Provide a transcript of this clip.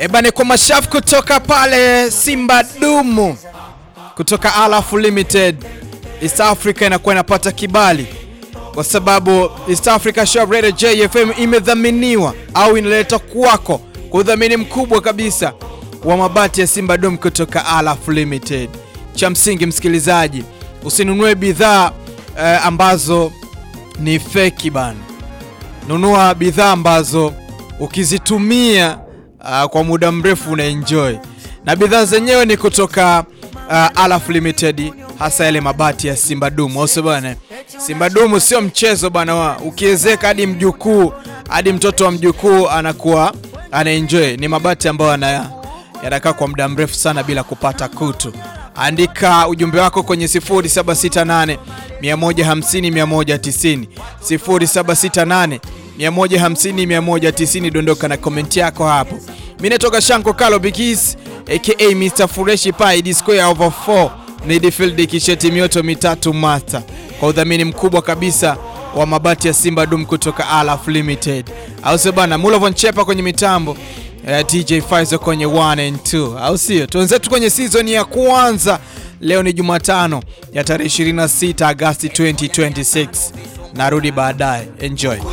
Ebane, kwa mashafu kutoka pale Simba Dumu kutoka Alaf Limited East Africa inakuwa inapata kibali kwa sababu East Africa Shop Radio JFM imedhaminiwa au inaleta kwako kwa udhamini mkubwa kabisa wa mabati ya Simba Dome kutoka Alaf Limited. Cha msingi msikilizaji, usinunue bidhaa eh, ambazo ni feki bana. Nunua bidhaa ambazo ukizitumia uh, kwa muda mrefu una enjoy, na bidhaa zenyewe ni kutoka uh, Alaf Limited, hasa yale mabati ya Simba Dumu, au sio bana? Simba Dumu sio mchezo bana, wa ukiwezeka hadi mjukuu hadi mtoto wa mjukuu anakuwa ana enjoy. Ni mabati ambayo yana yanakaa kwa muda mrefu sana bila kupata kutu. Andika ujumbe wako kwenye 0768 150 190 0768 150 190, dondoka na komenti yako hapo. Mimi natoka Shanko Kalo Bigis aka Mr Fureshi Pai D square over 4 midfield kisheti mioto mitatu mata kwa udhamini mkubwa kabisa wa mabati ya Simba Dum kutoka Alaf Limited, au sio bana? Mulovon Chepa kwenye mitambo Uh, DJ Faizo kwenye 1 and 2, au sio? Tuanzetu kwenye season ya kwanza. Leo ni Jumatano ya tarehe 26 Agosti 2026. Narudi baadaye, enjoy.